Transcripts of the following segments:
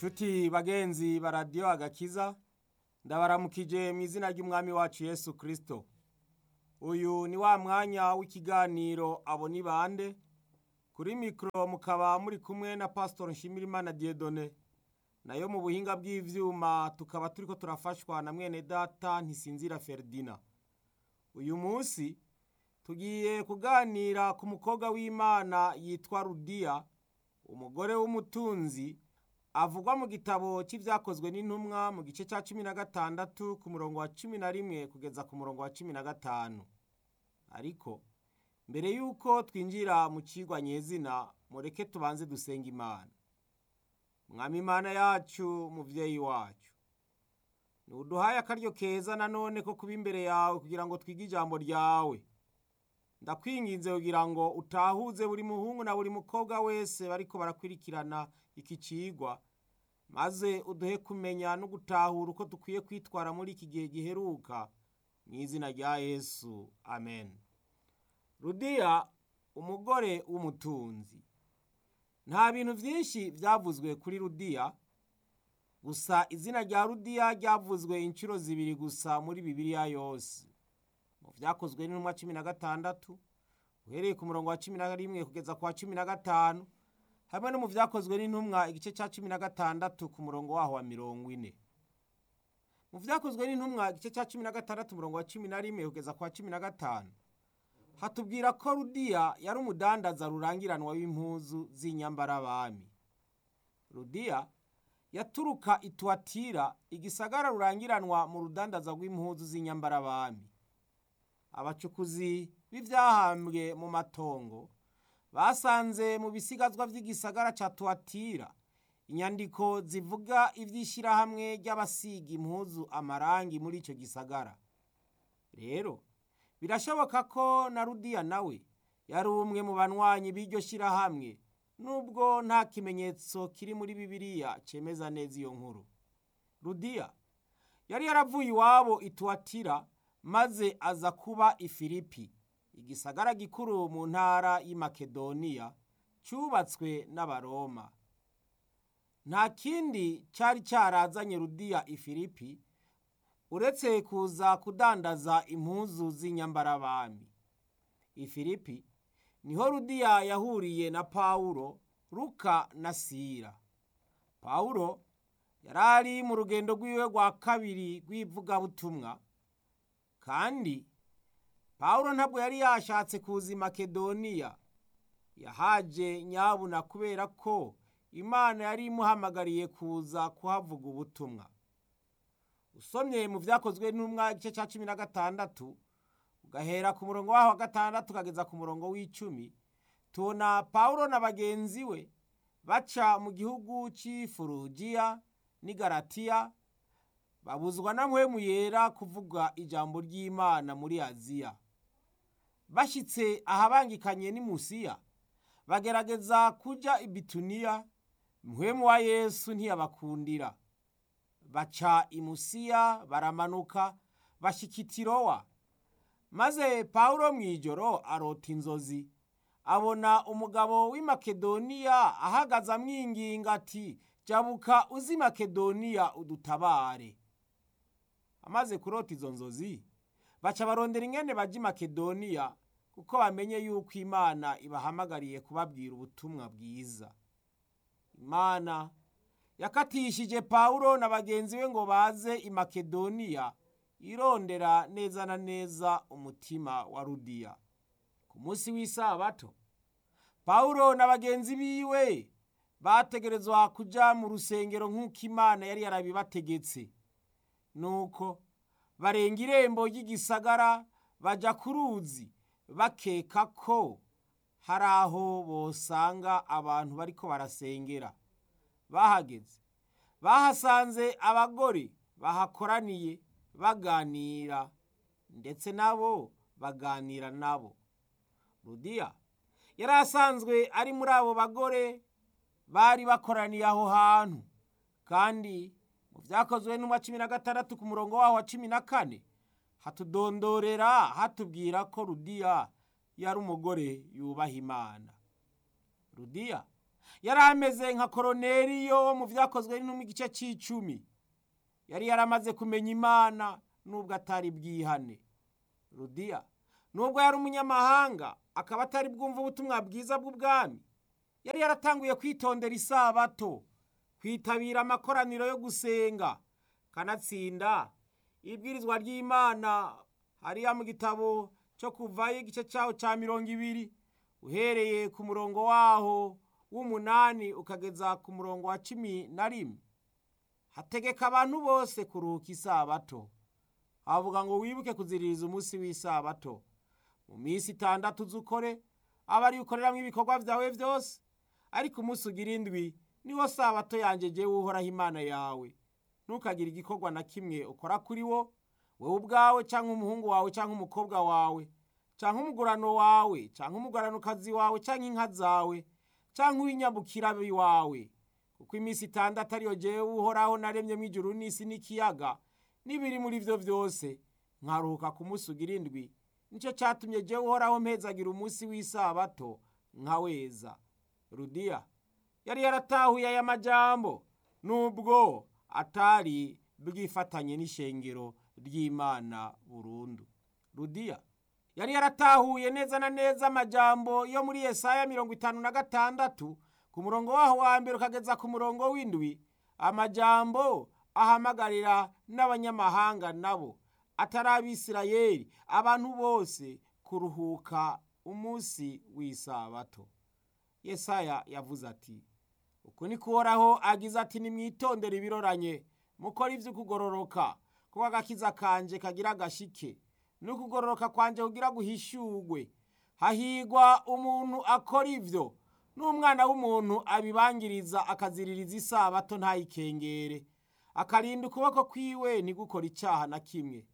nshuti bagenzi ba radiyo agakiza ndabaramukije mu izina ry'umwami wacu yesu kirisito uyu ni wa mwanya w'ikiganiro abo ni bande kuri mikoro mukaba muri kumwe na pasitori nshimirimana diyedone nayo mu buhinga bw'ibyuma tukaba turi ko turafashwa na mwene data ntisinzira feridina uyu munsi tugiye kuganira ku mukobwa w'imana yitwa rudiya umugore w'umutunzi avugwa mu gitabo cy'ibyakozwe n'intumwa mu gice cya cumi na gatandatu ku murongo wa cumi na rimwe kugeza ku murongo wa cumi na gatanu ariko mbere y'uko twinjira mu kigwa nyezina mureke tubanze dusenga imana mwami imana yacu mubyeyi wacu ntuduhaye akaryo keza nanone ko kuba imbere yawe kugira ngo twige ijambo ryawe ndakwinginze kugira ngo utahuze buri muhungu na buri mukobwa wese bariko barakurikirana iki cigwa maze uduhe kumenya no gutahura uko dukwiye kwitwara muri iki gihe giheruka mu izina rya yesu amen rudiya umugore w'umutunzi nta bintu byinshi byavuzwe kuri rudiya gusa izina rya rudiya ryavuzwe inshuro zibiri gusa muri bibiliya yose mu byakozwe n'intumwa cumi na gatandatu uhereye ku murongo wa cumi na rimwe kugeza ku wa cumi na gatanu hamwe no mu byakozwe n'intumwa igice cya cumi na gatandatu ku murongo waho wa mirongo ine mu byakozwe n'intumwa igice cya cumi na gatandatu umurongo wa cumi na rimwe kugeza ku wa cumi na gatanu hatubwira ko rudiya yari umudandaza rurangiranwa w'impuzu z'inyambarabami rudiya yaturuka ituwatira igisagara rurangiranwa mu rudandaza rw'impuzu z'inyambarabami abacukuzi b'ibyahambwe mu matongo basanze mu bisigazwa by'igisagara cya tuwatira inyandiko zivuga iby'ishyirahamwe ry'abasiga impuzu amarangi muri icyo gisagara rero birashoboka ko na rudiya nawe yari umwe mu banywanyi b'iryo shyirahamwe nubwo nta kimenyetso kiri muri bibiliya cyemeza neza iyo nkuru rudiya yari yaravuye iwabo ituwatira maze aza kuba ifilipi igisagara gikuru mu ntara y'Imakedoniya cyubatswe n'abaroma nta kindi cyari cyarazanye rudiya ifilipi uretse kuza kudandaza impuzu z'inyambarabami ifilipi niho rudiya yahuriye na pawulo ruka na sira pawulo yari ari mu rugendo rw'iwe rwa kabiri rw'ivugabutumwa kandi pawulo ntabwo yari yashatse kuza i makedoniya yahaje nyabuna kubera ko imana yari imuhamagariye kuza kuhavuga ubutumwa usomye mu byakozwe n'umwa igice cya cumi na gatandatu ugahera ku murongo waho wa gatandatu ukageza ku murongo w'icumi tubona pawulo na bagenzi we baca mu gihugu cy'ifurugiya n'igaratiya babuzwa na muhemu yera kuvuga ijambo ry'imana muri aziya bashyitse ahabangikanye n'imusiya bagerageza kujya i bituniya muhemu wa yesu ntiyabakundira baca imusiya baramanuka bashyika itirowa maze pawulo mu ijoro arota inzozi abona umugabo w'i makedoniya ahagaze amwinginga ati jabuka uzi makedoniya udutabare amaze kurota izo nzozi baca barondera ingene bajya i makedoniya kuko bamenye yuko imana ibahamagariye kubabwira ubutumwa bwiza imana yakatishije pawulo na bagenzi be ngo baze i makedoniya irondera neza na neza umutima wa rudiya ku munsi w'isabato pawulo na bagenzi biwe bategerezwa kujya mu rusengero nk'uko imana yari yarabibategetse nuko barenga irembo ry'igisagara bajya ku ruzi bakeka ko hari aho bosanga abantu bariko barasengera bahageze bahasanze abagore bahakoraniye baganira ndetse nabo baganira nabo rudiya yari asanzwe ari muri abo bagore bari bakoraniye aho hantu kandi mu byakozwe n'umwa cumi na gatandatu ku murongo waho wa cumi na kane hatudondorera hatubwira ko rudiya yari umugore yubaha imana rudiya yari ameze nka koroneriyo wo mu byakozwe no mu gice cy'icumi yari yaramaze kumenya imana nubwo atari bwihane rudiya nubwo yari umunyamahanga akaba atari bwumva ubutumwa bwiza bw'ubwami yari yaratanguye kwitondera isabato kwitabira amakoraniro yo gusenga kanatsinda ibwirizwa ry'imana hariya mu gitabo cyo kuvayo igice cyaho cya mirongo ibiri uhereye ku murongo waho w'umunani ukageza ku murongo wa cumi na rimwe hategeka abantu bose kuruhuka isabato havuga ngo wibuke kuziririza umunsi w'isabato mu minsi itandatu uzukore aba ari ukoreramo ibikorwa byawe byose ariko umunsi ugira indwi niwo sabato yanjye jyewe uhoraho imana yawe ntukagire igikorwa na kimwe ukora kuri wo wowe ubwawe cyangwa umuhungu wawe cyangwa umukobwa wawe cyangwa umugurano wawe cyangwa umuguranokazi wawe cyangwa inka zawe cyangwa uw'inyabukira wawe kuko iminsi itandatu ariyo jyewe uhoraho naremyemo ijuru n'isi n'ikiyaga n'ibiri muri byo byose nkaruhuka ku munsi ugira indwi nicyo cyatumye jyewe uhoraho mpezagira umunsi w'isabato nkaweza rudiya yari yaratahuye aya majambo nubwo atari bwifatanye n'ishengero ry'imana burundu rudiya yari yaratahuye neza na neza amajambo yo muri yesaya mirongo itanu na gatandatu ku murongo waho wa mbere ukageza ku murongo w'indwi amajambo ahamagarira n'abanyamahanga nabo atari abisirayeli abantu bose kuruhuka umunsi w'isabato yesaya yavuze ati uku ni kuhoraho agize ati nimwitondere ibiroranye mukore iby'ukugororoka kuko agakiza kanje kagira agashike n'ukugororoka kwanje kugira guhishurwe hahigwa umuntu akora ibyo n'umwana w'umuntu abibangiriza akaziririza isabato ntayikengere akarinda ukuboko kwiwe ntigukore icyaha na kimwe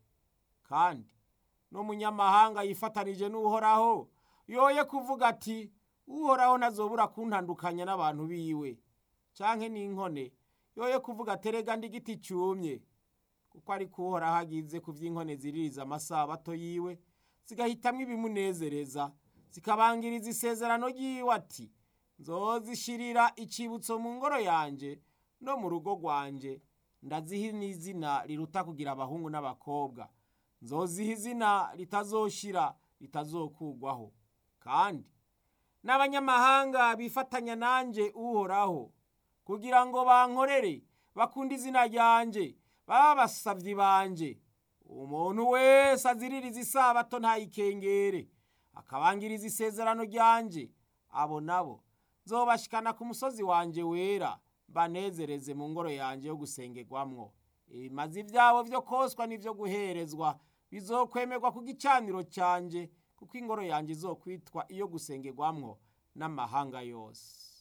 kandi n'umunyamahanga yifatanije n'uhoraho yoye kuvuga ati uhoraho ntazobura kuntandukanya n'abantu biwe cyangwa n'inkone yoye kuvuga aterega ndi igiti cyumye kuko ari kuhoraho agize ku by'inkone ziririza amasabato yiwe zigahitamo ibimunezereza zikabangiriza isezerano ry'iwe ati nzozishirira icyibutso mu ngoro yanjye no mu rugo rwanjye ndaziha n'izina riruta kugira abahungu n'abakobwa nzoziha izina ritazoshira ritazokugwaho kandi n'abanyamahanga bifatanya nanjye uhoraho kugira ngo bankorere bakunde izina ryanjye baba abasabyi banjye umuntu wese aziririza isabato ntayikengere akabangiriza isezerano ryanjye abo nabo nzobashikana ku musozi wanjye wera banezereze mu ngoro yanjye yo gusengerwamwo ibimazi byabo byo koswa n'ibyo guherezwa bizokwemerwa ku gicaniro cyanjye kuko ingoro yanjye izokwitwa iyo gusengerwamwo n'amahanga yose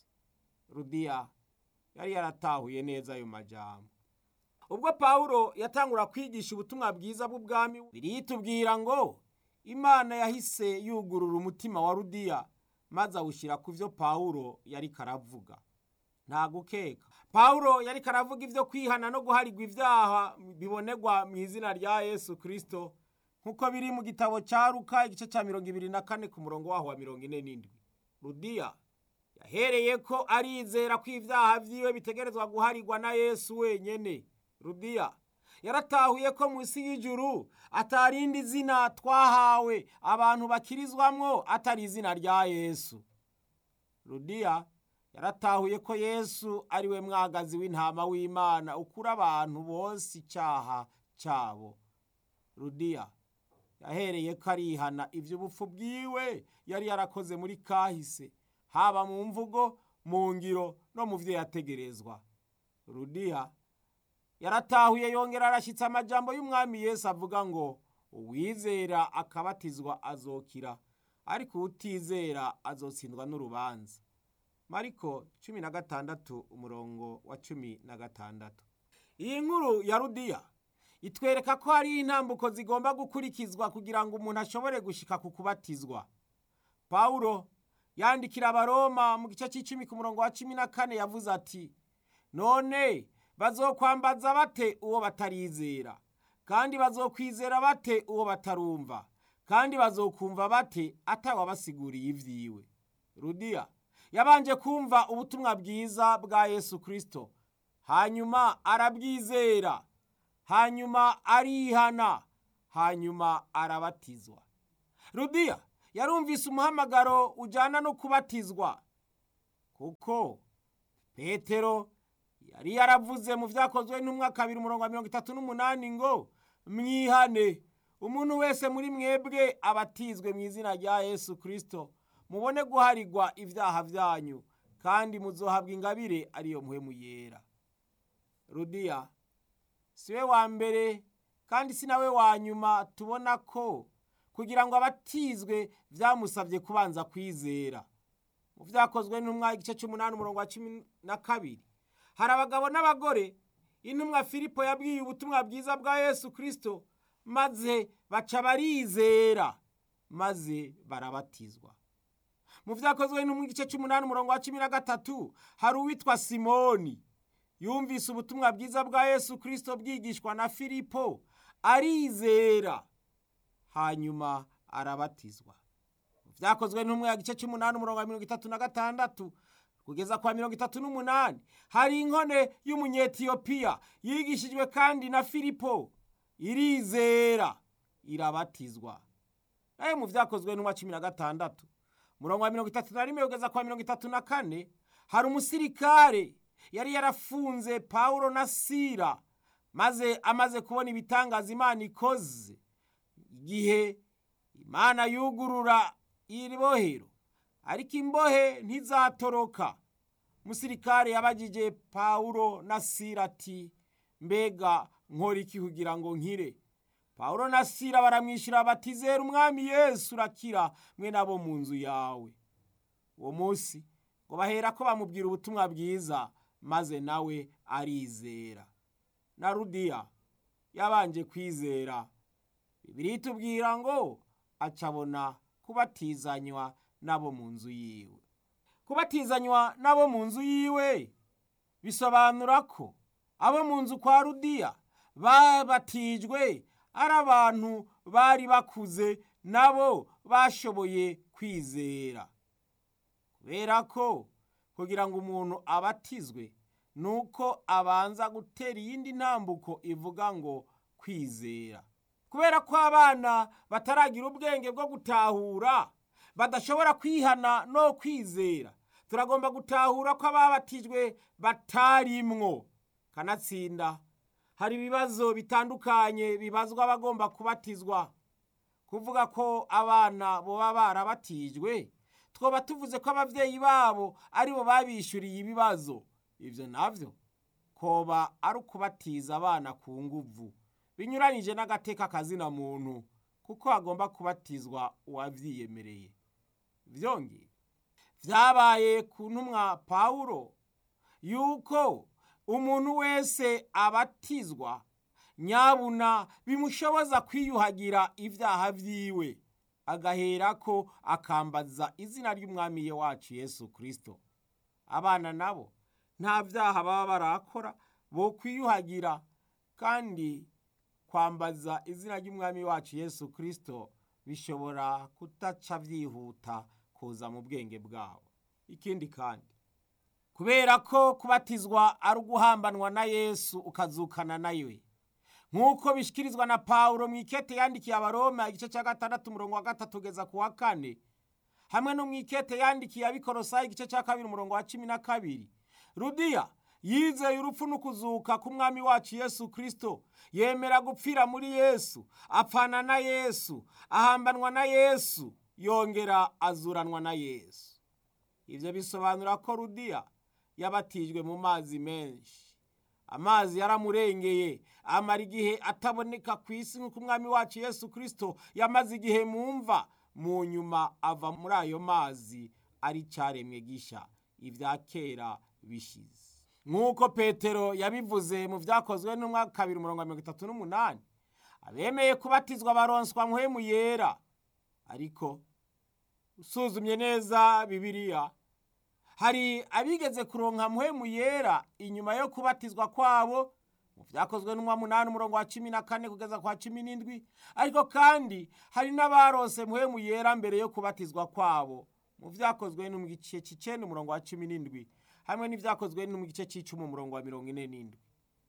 rudiya yari yaratahuye neza ayo majambo ubwo pawulo yatangura kwigisha ubutumwa bwiza bw'ubwami biriyitubwira ngo imana yahise yugurura umutima wa rudiya maze awushyira ku byo pawulo yari karavuga nta gukeka pawulo yari karavuga ibyo kwihana no guharigwa ibyaha bibonegwa mu izina rya yesu kirisito nk'uko biri mu gitabo cya ruka igice cya mirongo ibiri na kane ku murongo waho wa mirongo ine n'indwi rudiya yahereye ko arizera ko ibyaha byiwe bitegerezwa guharigwa na yesu wenyine rudiya yaratahuye ko munsi y'ijuru atarindi zina twahawe abantu bakirizwamwo atari izina rya yesu rudiya yaratahuye ko yesu ari we mwagazi w'intama w'imana ukura abantu bose icyaha cyabo rudiya yahereye ko arihana iby'ubupfu bwiwe yari yarakoze muri kahise haba mu mvugo mu ngiro no mu byo yategerezwa rudiya yaratahuye yongera arashyitse amajambo y'umwami Yesu avuga ngo uwizera akabatizwa azokira ariko utizera azotsindwa n'urubanza mariko cumi na gatandatu umurongo wa cumi na gatandatu iyi nkuru ya rudiya itwereka ko hari intambuko zigomba gukurikizwa kugira ngo umuntu ashobore gushika ku kubatizwa pawulo yandikira abaroma mu gice cy'icumi ku murongo wa cumi na kane yavuze ati none bazokwambaza bate uwo batarizera kandi bazokwizera bate uwo batarumva kandi bazokumva bate atawabasiguriye ibyiwe rudiya yabanje kumva ubutumwa bwiza bwa yesu kirisito hanyuma arabwizera hanyuma arihana hanyuma arabatizwa rudiya yarumvise umuhamagaro ujyana no kubatizwa kuko petero yari yaravuze mu byakozwe n'umwaka kabiri umurongo wa mirongo itatu n'umunani ngo mwihane umuntu wese muri mwebwe abatizwe mu izina rya yesu kirisito mubone guharigwa ibyaha byanyu kandi muzohabwa ingabire ariyo muhemu yera rudiya si we wa mbere kandi si nawe wa nyuma tubona ko kugira ngo abatizwe byamusabye kubanza kwizera mu byakozwe n'intumwa igice cy'umunani umurongo wa cumi na kabiri hari abagabo n'abagore intumwa filipo yabwiye ubutumwa bwiza bwa yesu kirisito maze baca barizera maze barabatizwa mu byakozwe n'intumwa igice cy'umunani umurongo wa cumi na gatatu hari uwitwa simoni yumvise ubutumwa bwiza bwa yesu kirisito bwigishwa na filipo arizera hanyuma arabatizwa byakozwe n'umwe ya gice cy'umunani umurongo wa mirongo itatu na gatandatu kugeza kwa mirongo itatu n'umunani hari inkone y'umunyetiyopiya yigishijwe kandi na filipo irizera irabatizwa nawe mu byakozwe n'umwa cumi na gatandatu umurongo wa mirongo itatu na rimwe kugeza kwa mirongo itatu na kane hari umusirikare yari yarafunze pawulo na sira maze amaze kubona ibitangaza imana ikoze igihe imana yugurura iri bohero ariko imbohe ntizatoroka umusirikare yabagije pawulo na sira ati mbega nkora iki kugira ngo nkire pawulo na sira baramwishyura bati zera umwami yesu urakira mwe nabo mu nzu yawe uwo munsi ngo bahera ko bamubwira ubutumwa bwiza maze nawe arizera na rudiya yabanje kwizera bibiri itubwira ngo acabona kubatizanywa n'abo mu nzu yiwe kubatizanywa n'abo mu nzu yiwe bisobanura ko abo mu nzu kwa rudiya babatijwe ari abantu bari bakuze nabo bashoboye kwizera kubera ko kugira ngo umuntu abatizwe ni uko abanza gutera iyindi ntambuko ivuga ngo kwizera kubera ko abana bataragira ubwenge bwo gutahura badashobora kwihana no kwizera turagomba gutahura ko ababatijwe batarimwo kanatsinda hari ibibazo bitandukanye bibazwa abagomba kubatizwa kuvuga ko abana boba barabatijwe twoba tuvuze ko ababyeyi babo aribo babishyuriye ibibazo ibyo nabyo koba ari ukubatiza abana ku nguvu binyuranyije n'agateka kazina muntu kuko hagomba kubatizwa uwabyiyemereye byongeye byabaye ku ntumwa pawulo yuko umuntu wese abatizwa nyabuna bimushoboza kwiyuhagira ibyaha byiwe agahera ko akambaza izina ry'umwami wacu yesu kirisito abana nabo nta byaha baba barakora bo kwiyuhagira kandi kwambaza izina ry'umwami wacu yesu kirisito bishobora kutaca byihuta kuza mu bwenge bwabo ikindi kandi kubera ko kubatizwa ari uguhambanwa na yesu ukazukana nawe nk'uko bishyikirizwa na pawulo mu ikete yandikiye abaroma igice cya gatandatu umurongo wa gatatu ugeza ku wa kane hamwe no mu ikete yandikiye abikorosayi igice cya kabiri umurongo wa cumi na kabiri rudiya yizeye urupfu n'ukuzuka k'umwami wacu yesu kirisito yemera gupfira muri yesu apfana na yesu ahambanwa na yesu yongera azuranwa na yesu ibyo bisobanura ko rudiya yabatijwe mu mazi menshi amazi yaramurengeye amara igihe ataboneka ku isi nk'uko umwami wacu yesu kirisito yamaze igihe mu mva mu nyuma ava muri ayo mazi ari cyaremwe gisha ibya kera bishize nk'uko petero yabivuze mu byakozwe n'umwaka kabiri mirongo mirongo itatu n'umunani abemeye kubatizwa baronswa muhemu yera ariko usuzumye neza bibiliya hari abigeze kuronka muhemu yera inyuma yo kubatizwa kwabo mu byakozwe n'umwa munani umurongo wa cumi na kane kugeza kwa cumi n'indwi ariko kandi hari n'abarose muhemu yera mbere yo kubatizwa kwabo mu byakozwe no mu gice cy'icenda umurongo wa cumi n'indwi hamwe n'ibyakozwe no mu gice cy'icumi umurongo wa mirongo ine n'indwi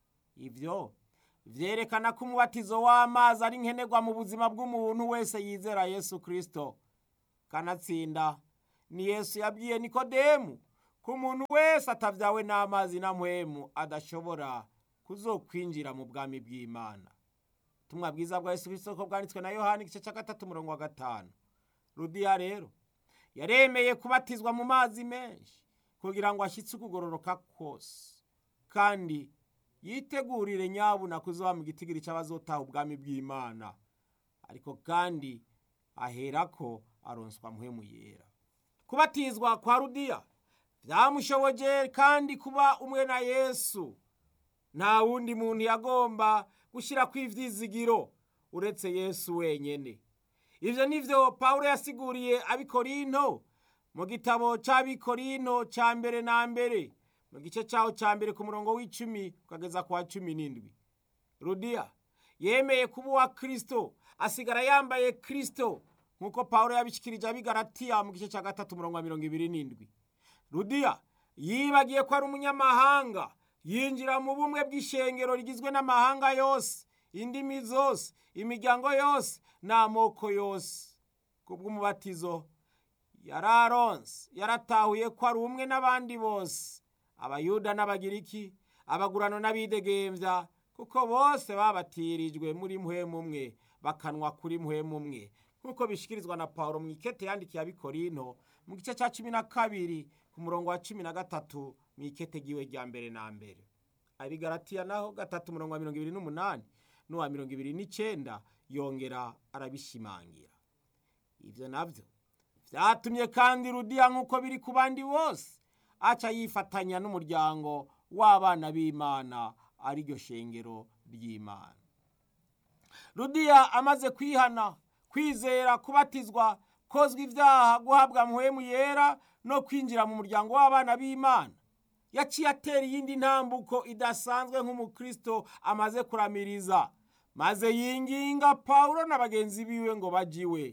ibyo vyerekana ko umubatizo w'amazi ari nkenerwa mu buzima bw'umuntu wese yizera yesu kristo kanatsinda ni yesu yabwiye nikodemu ko umuntu wese atavyawe n'amazi na mpwemu adashobora kuzokwinjira mu bwami bw'imana ubutumwa bwiza bwa yesu kristo ko bwanditswe na yohani igice cya gatatu umurongo wa gatanu rudiya rero yaremeye kubatizwa mu mazi menshi kugira ngo ashyitse ukugororoka kose kandi yitegurire nyabuna kuzoba mu gitigiri cy'abazotaha ubwami bw'imana ariko kandi aherako aronswa mpwemu yera kubatizwa kwa rudiya byamushoboje kandi kuba umwe na yesu nta wundi muntu yagomba gushyira ku ivyizigiro uretse yesu wenyene ivyo nivyo pawulo yasiguriye abikorinto mu gitabo c'abikorinto ca mbere na mbere mu gice caho ca mbere ku murongo w'icumi ukageza ku wa cumi n'indwi rudiya yemeye kuba uwa kristo asigara yambaye kristo nk'uko pawulo yabishikirije abigaratiya mu gice ca gatatu umurongo wa mirongo ibiri n'indwi rudiya yibagiye ko ari umunyamahanga yinjira mu bumwe bw'ishengero rigizwe n'amahanga yose indimi zose imiryango yose n'amoko yose kubw'umubatizo yararonse yaratahuye ko ari umwe n'abandi bose abayuda n'abagiriki abagurano n'abidegembya kuko bose babatirijwe muri mpwemu umwe bakanwa kuri mpwemu umwe nk'uko bishikirizwa na pawulo mu ikete yandikiye abikorinto mu gice cya cumi na kabiri ku murongo wa cumi na gatatu mu ikete giwe rya mbere na mbere abigaratiya naho gatatu umurongo wa mirongo ibiri n'umunani n'uwa mirongo ibiri n'icenda yongera arabishimangira ibyo nabyo byatumye kandi rudiya nk'uko biri ku bandi bose aca yifatanya n'umuryango w'abana b'imana ariryo shengero ry'imana rudiya amaze kwihana kwizera kubatizwa kozwa ibyaha guhabwa muhemu yera no kwinjira mu muryango w'abana b'imana yaciye atera iyindi ntambuko idasanzwe nk'umukristo amaze kuramiriza maze yinginga pawulo na bagenzi biwe ngo bajiwe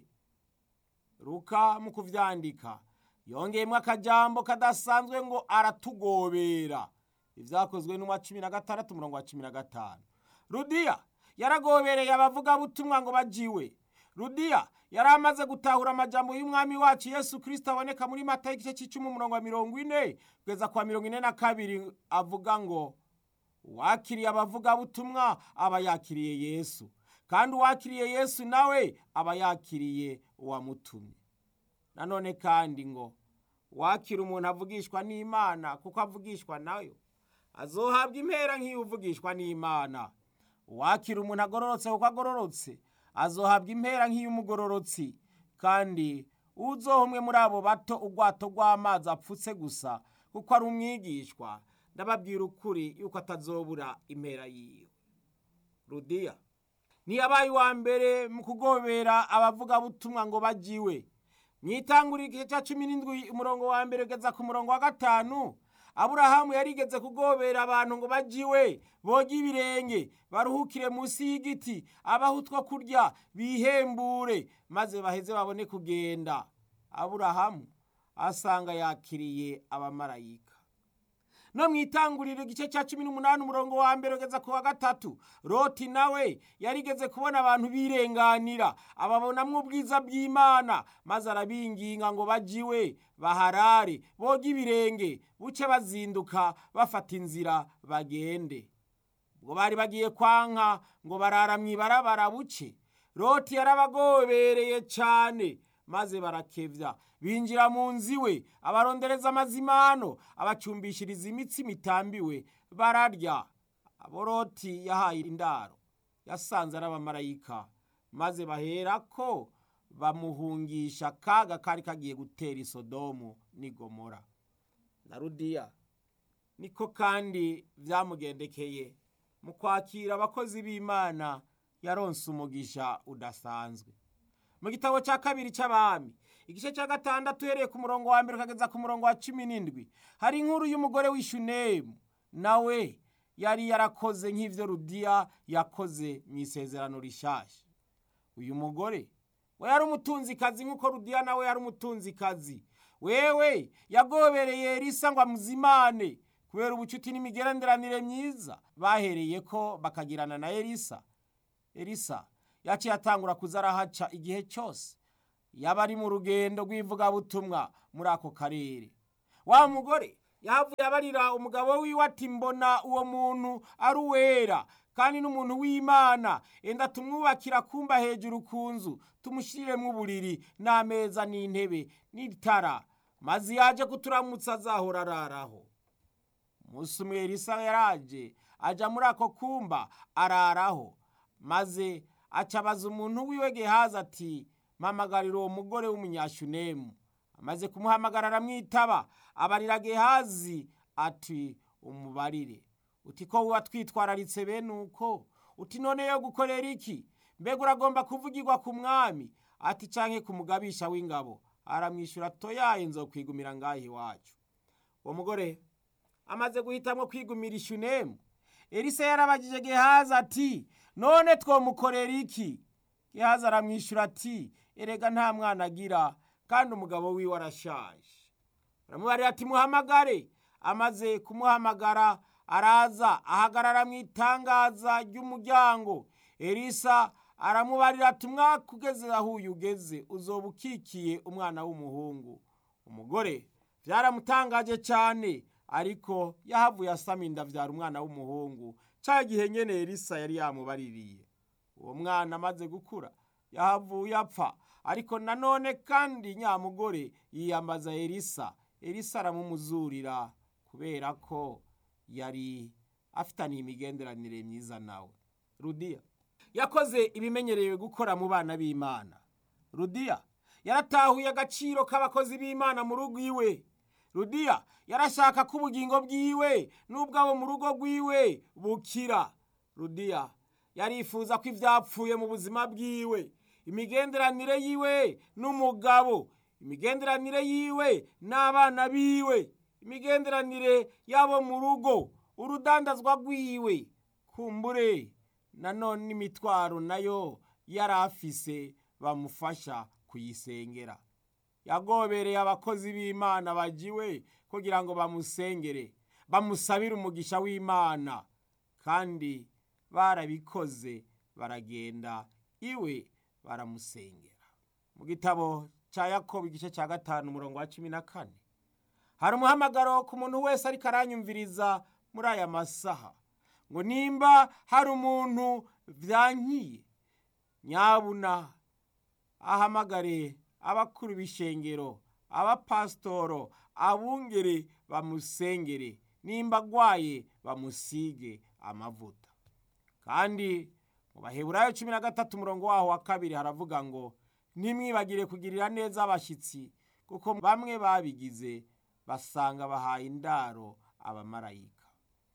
ruka mu kuvyandika yongeyemo akajambo kadasanzwe ngo aratugobera ivyakozwe n'umwa cumi na gatandatu umurongo wa cumi na gatanu rudiya yaragobereye abavugabutumwa ngo bajiwe rudiya yari amaze gutahura amajambo y'umwami wacu yesu kirisito aboneka muri mata y'igice cy'icumi umurongo wa mirongo ine kugeza kwa mirongo ine na kabiri avuga ngo uwakiriye abavugabutumwa aba yakiriye yesu kandi uwakiriye yesu nawe aba yakiriye uwamutumye nanone kandi ngo wakira umuntu avugishwa n'imana kuko avugishwa nayo azohabwa impera nk'iyo uvugishwa n'imana uwakira umuntu agororotse kuko agororotse azohabwa impera nk'iy'umugororotsi kandi uzoha umwe muri abo bato ubwato rw'amazi apfutse gusa kuko ari umwigishwa ndababwira ukuri yuko atazobura impera yiwe rudiya ntiyabaye uwa mbere mu kugobera abavugabutumwa ngo bajiwe mu itanguriro igice cya cumi n'indwi umurongo wa mbere ugeza ku murongo wa gatanu aburahamu yarigeze kugobera abantu ngo bajiwe boge ibirenge baruhukire munsi y'igiti abaho utwo kurya bihembure maze baheze babone kugenda aburahamu asanga yakiriye abamarayika no mu itanguriro igice cya cumi n'umunani umurongo wa mbere ugeza ku wa gatatu roti nawe yarigeze kubona abantu birenganira ababonamwo ubwiza bw'imana maze arabinginga ngo bajiwe baharare boge ibirenge buce bazinduka bafata inzira bagende ubwo bari bagiye kwanka ngo barara mu ibarabara buce roti yarabagobereye cyane maze barakevya binjira mu nzu iwe abarondereza amazimano abacumbishiriza imitsi mitambiwe bararya abo loti yahaye indaro yasanze ari abamarayika maze baherako bamuhungisha akaga kari kagiye gutera isodomu n'igomora na rudiya niko kandi byamugendekeye mu kwakira abakozi b'imana yaronse umugisha udasanzwe mu gitabo cya kabiri cy'abami igice cya gatandatu uhereye ku murongo wa mbere ukageza ku murongo wa cumi n'indwi hari inkuru y'umugore w'ishunemu nawe yari yarakoze nk'ibyo rudiya yakoze mu isezerano rishashya uyu mugore we yari umutunzikazi nk'uko rudiya nawe yari umutunzikazi wewe yagobereye elisa ngo amuzimane kubera ubucuti n'imigenderanire myiza bahereye ko bakagirana na elisa elisa yaciye atangura kuza arahaca igihe cyose yaba ari mu rugendo rw'ivugabutumwa muri ako karere wa mugore yahavuye abarira umugabo wiwe ati mbona uwo muntu ari uwera kandi n'umuntu w'imana enda tumwubakira kumba hejuru ku nzu tumushyiremo uburiri n'ameza n'intebe n'itara maze yaje kuturamutsa azahora araraho umunsi umwe elisa yaraje ajya muri ako kumba araraho maze acabaza umuntu wiwe gehazi ati mpamagarira uwo mugore w'umunyashunemu amaze kumuhamagara aramwitaba abarira gehazi ati umubarire uti ko wuba twitwararitse bene uko uti none yo gukorera iki mbega uragomba kuvugirwa ku mwami ati canke ku mugabisha w'ingabo aramwishyura toyaye nzokwigumira ngaho iwacu uwo mugore amaze guhitamwo kwigumira ishunemu elisa yarabagije gehazi ati none twomukorera iki gehazi aramwishyura ati erega nta mwana agira kandi umugabo wiwe arashaje aramubarira ati muhamagare amaze kumuhamagara araza ahagarara mu itangaza ry'umuryango elisa aramubarira ati umwaka ugeze aho uyu ugeze uzoba ukikiye umwana w'umuhungu umugore byaramutangaje cyane ariko yahavuye asama inda abyara umwana w'umuhungu cya gihe nyine elisa yari yamubaririye uwo mwana amaze gukura yahavuye apfa ariko nanone kandi nyamugore yiyambaza elisa elisa aramumuzurira kubera ko yari afitaniye imigenderanire myiza nawe rudiya yakoze ibimenyerewe gukora mu bana b'imana rudiya yaratahuye agaciro k'abakozi b'imana mu rugo iwe rudiya yarashaka ko ubugingo bwiwe n'ubwabo mu rugo rwiwe bukira rudiya yarifuza ko ibyapfuye mu buzima bwiwe imigenderanire yiwe n'umugabo imigenderanire yiwe n'abana biwe imigenderanire yabo mu rugo urudandazwa rwiwe kumbure nanone imitwaro nayo yari afise bamufasha kuyisengera yagobereye abakozi b'imana bagiwe kugira ngo bamusengere bamusabire umugisha w'imana kandi barabikoze baragenda iwe baramusengera mu gitabo cya yakobo igice cya gatanu umurongo wa cumi na kane hari umuhamagaro ku muntu wese ariko aranyumviriza muri aya masaha ngo nimba hari umuntu byankiye nyabuna ahamagare abakuru b'ishengero abapasitoro abungere bamusengere nimba agwaye bamusige amavuta kandi mu baheburayo cumi na gatatu umurongo waho wa kabiri haravuga ngo ntimwibagire kugirira neza abashyitsi kuko bamwe babigize basanga bahaye indaro abamarayika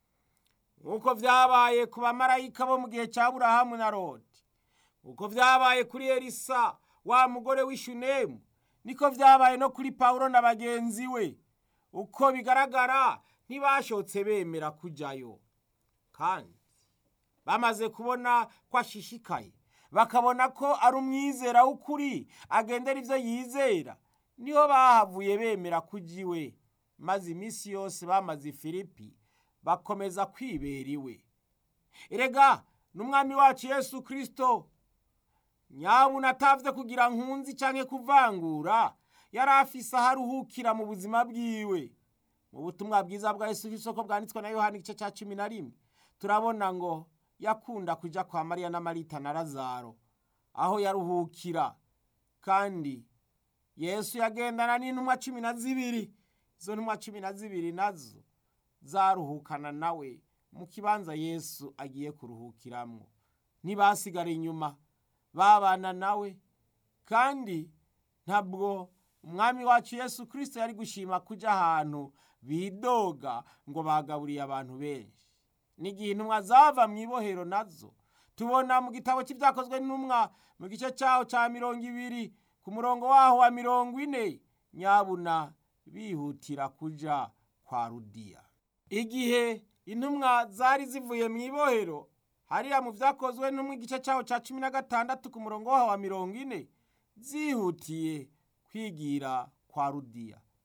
nk'uko byabaye ku bamarayika bo mu gihe cya burahamu na rodi nk'uko byabaye kuri elisa wa mugore w'ishunemu niko byabaye no kuri pawulo na bagenzi we uko bigaragara ntibashotse bemera kujyayo kandi bamaze kubona ko ashishikaye bakabona ko ari umwizera w'ukuri agendera ibyo yizera niho bahavuye bemera kujya iwe maze iminsi yose bamaze ifilipi bakomeza kwibera iwe erega n'umwami wacu yesu kirisito nyabuna atavye kugira nkunzi canke kuvangura yari afise aho aruhukira mu buzima bwiwe mu butumwa bwiza bwa yesu kirisito bwanditswe na yohani igice ca cumi na rimwe turabona ngo yakunda kuja kwa mariya na marita na lazaro aho yaruhukira kandi yesu yagendana n'intumwa cumi na zibiri izo ntumwa cumi na zibiri nazo zaruhukana nawe mu kibanza yesu agiye kuruhukiramwo ntibasigara inyuma babana nawe kandi ntabwo umwami wacu yesu kirisito yari gushima kujya ahantu bidoga ngo bagaburiye abantu benshi n'igihe intumwa zava mu ibohero nazo tubona mu gitabo cy'ibyakozwe n'intumwa mu gice cyaho cya mirongo ibiri ku murongo waho wa mirongo ine nyabuna bihutira kujya kwa rudiya igihe intumwa zari zivuye mu ibohero hariya mu byakozwe n'umwe igice cyaho cya cumi na gatandatu ku murongo waho wa mirongo ine zihutiye kwigira kwa rudiya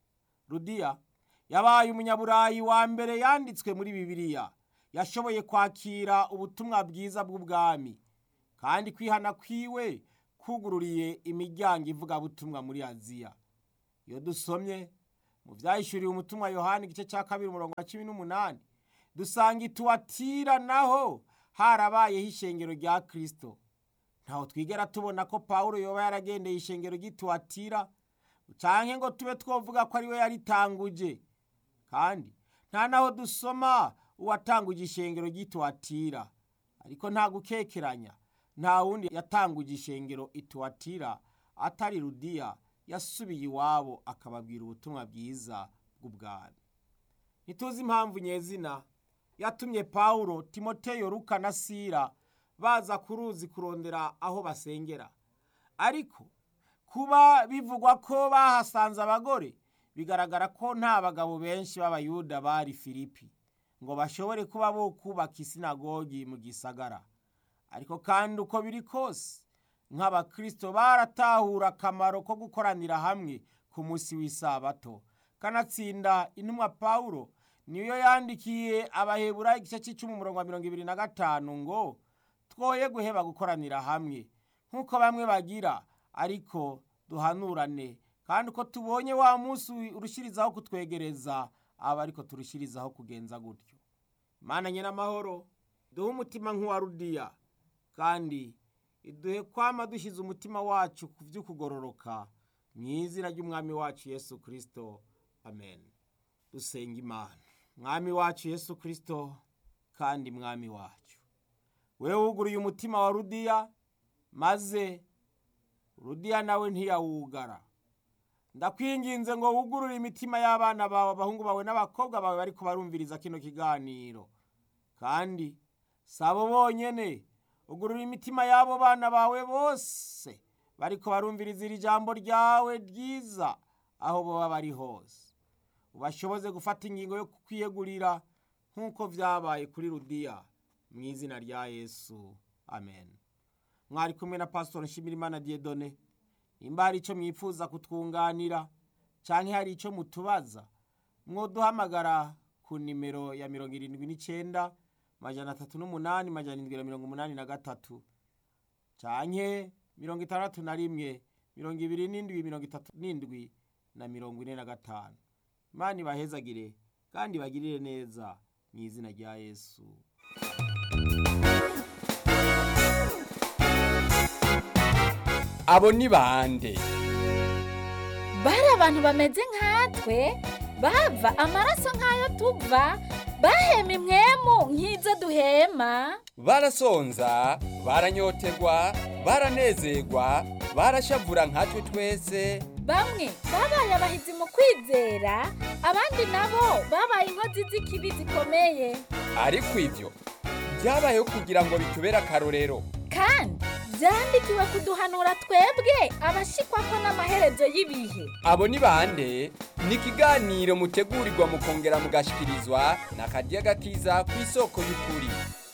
rudiya yabaye umunyaburayi wa mbere yanditswe muri bibiliya yashoboye kwakira ubutumwa bwiza bw'ubwami kandi kwihana kwiwe kugururiye imiryango ivugabutumwa muri aziya iyo dusomye mu byahishuriwe umutumwa yohani igice cya kabiri umurongo wa cumi n'umunani dusanga ituwatira naho harabayeho ishengero rya kirisito ntaho twigera tubona ko pawulo yoba yaragendeye ishengero ry'ituwatira cyangwa ngo tube twavuga ko ariwe yaritanguje kandi nta naho dusoma uwatanguje ishengero ry'ituwatira ariko nta gukekeranya nta wundi yatanguje ishengero ituwatira atari rudiya yasubiye iwabo akababwira ubutumwa bwiza bw'ubwami ntituzi impamvu nyezina yatumye pawulo timoteyo ruka na sira baza ku ruzi kurondera aho basengera ariko kuba bivugwa ko bahasanze abagore bigaragara ko nta bagabo benshi b'abayuda bari filipi ngo bashobore kuba bo kubaka isinagogi mu gisagara ariko kandi uko biri kose nk'abakirisito baratahura akamaro ko gukoranira hamwe ku munsi w'isabato kanatsinda intumwa pawulo niyo yandikiye abahebura igice cy'icumi umurongo wa mirongo ibiri na gatanu ngo twoye guheba gukoranira hamwe nk'uko bamwe bagira ariko duhanurane kandi uko tubonye wa munsi urushirizaho kutwegereza aba ariko turushirizaho kugenza gutyo imana n'amahoro duhe umutima nk'uwa rudiya kandi iduhe kwama dushyize umutima wacu ku by'ukugororoka mu izina ry'umwami wacu yesu kirisito amen dusenga imana mwami wacu yesu kirisito kandi mwami wacu we wuguruye umutima wa rudiya maze rudiya nawe ntiyawugara ndakwinginze ngo wugurure imitima y'abana bawe abahungu bawe n'abakobwa bawe bari kubarumviriza kino kiganiro kandi sabo bonyene ugurura imitima y'abo bana bawe bose bari kubarumviriza iri jambo ryawe ryiza aho baba bari hose ubashoboze gufata ingingo yo kwiyegurira nk'uko byabaye kuri rudiya mu izina rya yesu amen mwari kumwe na pasitori nshimirimana diyedone nimba hari icyo mwifuza kutwunganira cyangwa hari icyo mutubaza mwoduhamagara ku nimero ya mirongo irindwi n'icyenda majana atatu n'umunani majana irindwi na mirongo umunani na gatatu cyangwa mirongo itandatu na rimwe mirongo ibiri n'indwi mirongo itatu n'indwi na mirongo ine na gatanu imana ibahezagire kandi bagirire neza mu izina rya yesu abo ni bande bari abantu bameze nkatwe bava amaraso nk'ayo tuva bahema imwemu nk'izo duhema barasonza baranyotegwa baranezerwa barashavura nkatwe twese bamwe babaye abahizi mu kwizera abandi nabo babaye inkozi z'ikibi zikomeye ariko ibyo byabayeho kugira ngo bitubere akarorero kandi byandikiwe kuduhanura twebwe abashikwa ko n'amaherezo y'ibihe abo ni bande ni ikiganiro mutegurirwa mukongera mugashikirizwa na karya gakiza ku isoko y'ukuri